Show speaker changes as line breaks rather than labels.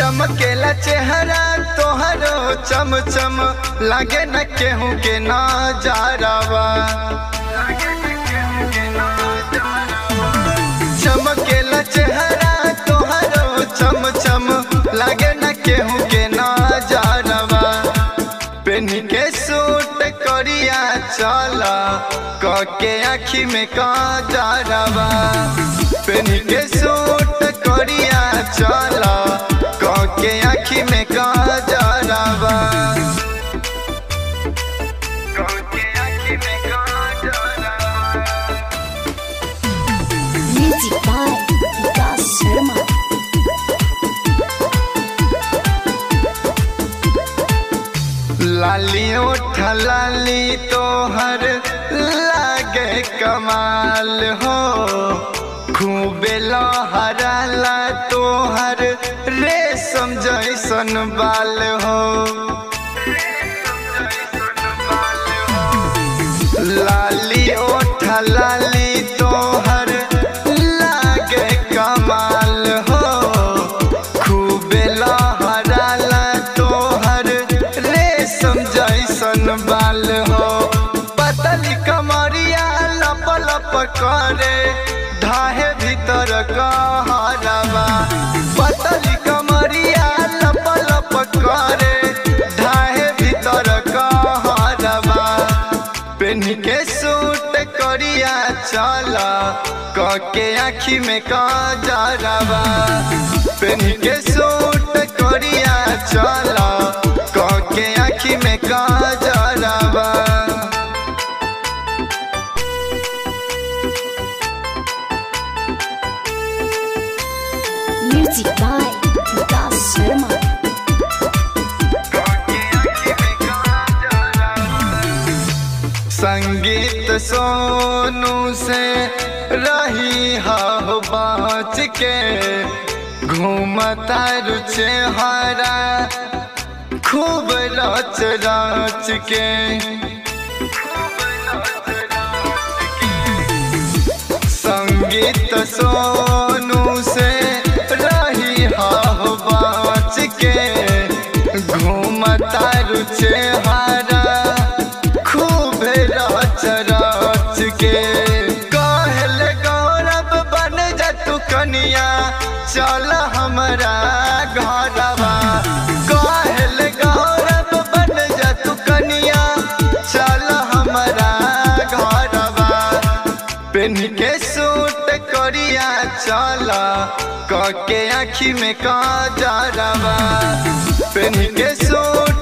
चमकेला चेहरा तोहरो चम चम लागे न केहू के नजारावा चमकेला चेहरा तोहरो चम चम लागे न केहू के नजारावा पेन के सूट करिया चला के आखी में काजरवा पेन के सूट करिया चला के आखी में काजरवा के आखी में काजरवा
Music by Vikas Sharma.
लाली उठ लाली तोहर लागे कमाल हो खूबे लहराला तोहर रेशम जैसन बाल हो लाली ओठ लाली तोहर लागे कमाल हो खूबे लहराला तोहर रेशम जैसन बाल हो पतली कमरिया लप लप करे धाहे भीतर कहरवा पतली कमरिया लप लप करे धाहे भीतर कहरवा पेन के सूट करिया चला के आखी में काजरवा पेन के सूट करिया चला के आखी में काजरवा
Music by Vikas Sharma.
संगीत सोनू से रही हो बाँच के घूमता रुचे हरा खूब रच रच के संगीत सोनू से रही हो बाँच के घूमता रुचे हरा खूब रच रच के कहल गौरव बन जा तू कनिया चल हमरा घरवा कहल गौरव बन जा तू कनिया चल हमरा घरवा पेन के सूट करिया चला के आखी में काजरवा पेन के सूट